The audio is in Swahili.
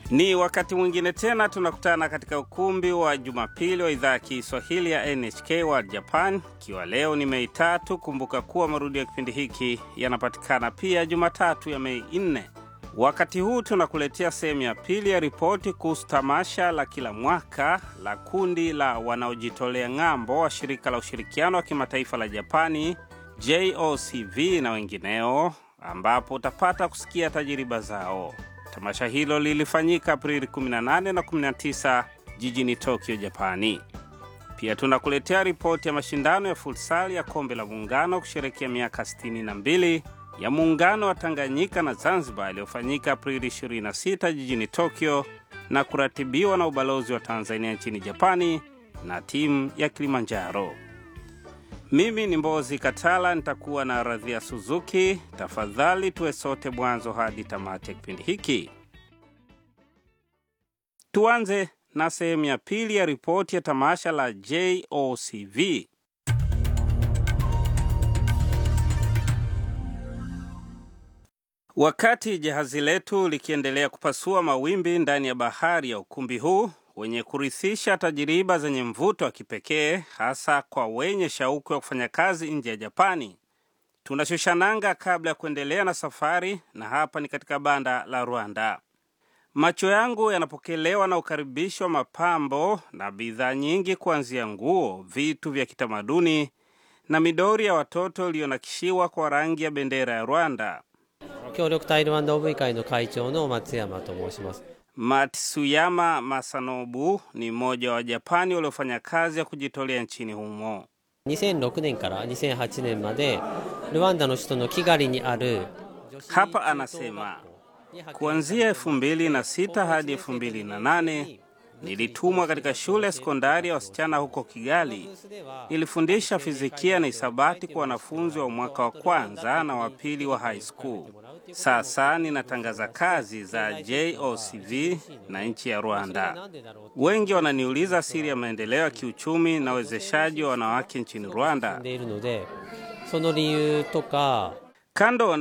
Ni wakati mwingine tena tunakutana katika ukumbi wa Jumapili wa idhaa ya Kiswahili ya NHK World Japan, ikiwa leo ni Mei tatu. Kumbuka kuwa marudio ya kipindi hiki yanapatikana pia Jumatatu ya Mei nne. Wakati huu tunakuletea sehemu ya pili ya ripoti kuhusu tamasha la kila mwaka la kundi la wanaojitolea ng'ambo wa shirika la ushirikiano wa kimataifa la Japani JOCV na wengineo, ambapo utapata kusikia tajiriba zao. Tamasha hilo lilifanyika Aprili 18 na 19 jijini Tokyo, Japani. Pia tunakuletea ripoti ya mashindano ya futsal ya kombe la muungano kusherekea miaka 62 ya muungano wa Tanganyika na Zanzibar yaliyofanyika Aprili 26 jijini Tokyo na kuratibiwa na ubalozi wa Tanzania nchini Japani na timu ya Kilimanjaro. Mimi ni Mbozi Katala, nitakuwa na Radhia Suzuki. Tafadhali tuwe sote mwanzo hadi tamati ya kipindi hiki. Tuanze na sehemu ya pili ya ripoti ya tamasha la JOCV. Wakati jahazi letu likiendelea kupasua mawimbi ndani ya bahari ya ukumbi huu wenye kurithisha tajiriba zenye mvuto wa kipekee hasa kwa wenye shauku ya kufanya kazi nje ya Japani, tunashusha nanga kabla ya kuendelea na safari, na hapa ni katika banda la Rwanda. Macho yangu yanapokelewa na ukaribisho wa mapambo na bidhaa nyingi, kuanzia nguo, vitu vya kitamaduni na midori ya watoto iliyonakishiwa kwa rangi ya bendera ya Rwanda. 協力タイルワンダ OV 会の会長の松山と申します Matsuyama Masanobu ni mmoja wa Wajapani waliofanya kazi ya kujitolea nchini humo. 2006年から2008年までルワンダの首都のキガリにある女子 Hapa anasema kuanzia 2006 hadi 2008 nilitumwa katika shule ya sekondari ya wasichana huko Kigali. Ilifundisha fizikia na hisabati kwa wanafunzi wa mwaka wa kwanza na wa pili wa high school. Sasa ninatangaza kazi za JOCV na nchi ya Rwanda. Wengi wananiuliza siri ya maendeleo ya kiuchumi na uwezeshaji wa wanawake nchini Rwanda. でいるのでその理由とか Kando